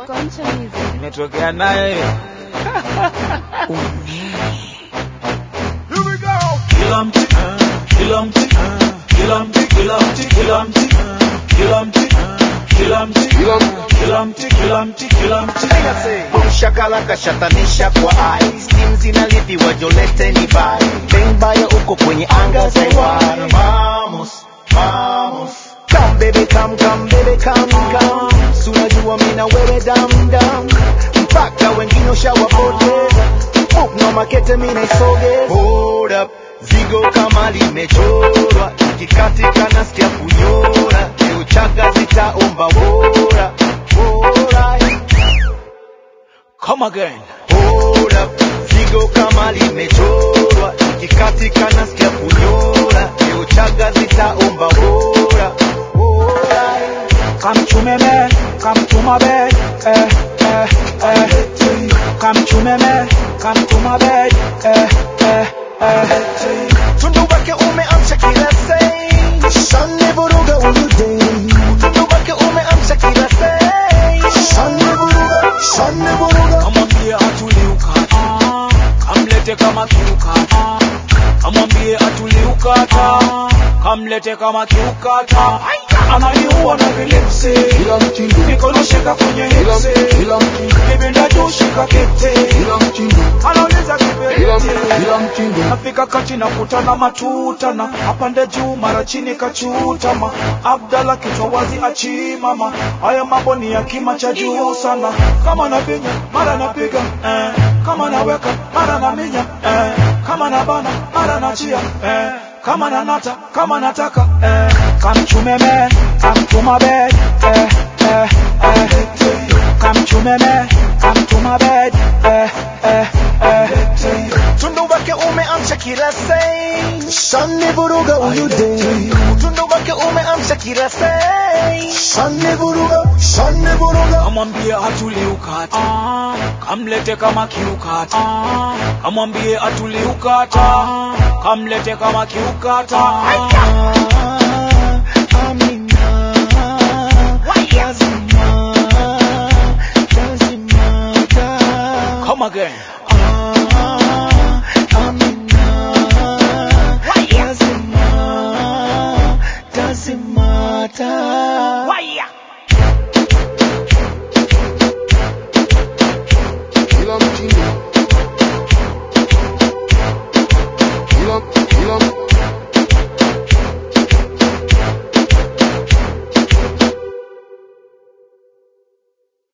Concha Music. Nimetokea naye kila mti kila mti kila mti kila mti kila mti kila mti kila mti kila mti kila mti kila mti Shakala kashatanisha kwa ai Steam zinalipiwa jolete ni bai Bang baya uko kwenye anga za iwai Vamos, vamos Come baby come, come baby come, come Sunajua mina wewe dam dam Mpaka wengine ushawapoteza Move no makete mina isoge Hold up Zigo kama limechorwa Ikikatika nasikia kunyora Leo chaga zitaomba wora Wora come again Hold up, zigo kama limechorwa, ikikatika nasikia kunyora, leo chaga zitaomba bora bora. come to me man come to my bed eh eh eh come to me man come to my bed eh eh eh Tundu wake umeamsha kila sei, shani vuruga huyu dei. Tundu wake umeamsha kila sei, shani vuruga, shani vuruga. kamwambie atuliukata kamlete kama kiukata kamwambie atuliukata kamlete kama kiukata ananiua na vilipsi mikono shika kwenye hipsi kibinda juu shika kete anauliza kiberiti nafika kati na kutana matutana apande juu mara chini kachutama abdala kichwa wazi achimama haya mambo ni ya kima cha juu sana kama napinya mara napiga eh. kama naweka mara naminya eh. kama nabana mara nachia eh. kama nanata kama nataka eh. kamchumeme kamtumabe eh. eh. eh. kamchumeme kamtumabe eh. eh. eh. Tundu wake umeamsha kila sei, shani vuruga huyu dei. Tundu wake umeamsha kila sei, shani vuruga, shani vuruga. kamwambie atuliukata kamlete kama kiukata kamwambie atuliukata kamlete kama kiukata Amina, lazima, lazima, come again